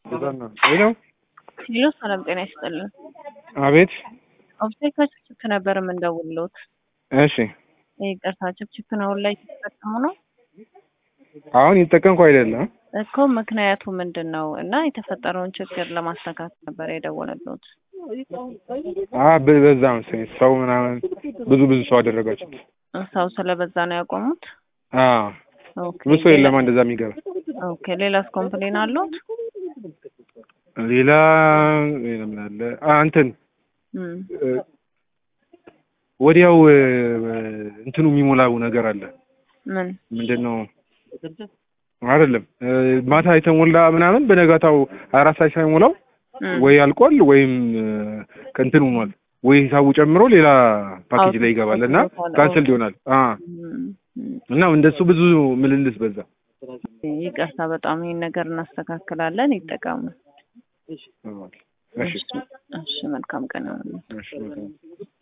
ሄሎ ሄሎ ሰላም ጤና ይስጥልን። አቤት። ኦብቴክ ችፕ ነበር የምንደውልሎት። እሺ ይቅርታ ችፕችፕን አሁን ላይ ተጠቀሙ ነው አሁን እየተጠቀምኩ አይደለም። እኮ ምክንያቱ ምንድን ነው? እና የተፈጠረውን ችግር ለማስተካከል ነበር የደወለሎት። አ በ- በዛ መሰለኝ ሰው ምናምን ብዙ ብዙ ሰው አደረጋችሁት። ሰው ስለበዛ ነው ያቆሙት። አ ኦኬ ብዙ ሰው የለማ እንደዛ የሚገባ ኦኬ ሌላስ ኮምፕሌን አሉት? ሌላ ሌላ ምን አለ? አ እንትን እም፣ እ፣ ወዲያው እ፣ እንትኑ የሚሞላው ነገር አለ። ምን ምንድን ነው? አይደለም እ፣ ማታ የተሞላ ምናምን በነጋታው አራት ሰዓት ሳይሞላው እም፣ ወይ አልቋል ወይም እ፣ ከእንትን ሆኗል ወይ ሂሳቡ ጨምሮ ሌላ ፓኬጅ ላይ ይገባል እና ካንስል ይሆናል። አ እም፣ እም። እና እንደሱ ብዙ ምልልስ በዛ። ይቅርታ በጣም ይህን ነገር እናስተካክላለን። ይጠቀሙ። እሺ እሺ፣ እሺ መልካም ቀን ይሁንልዎት። እሺ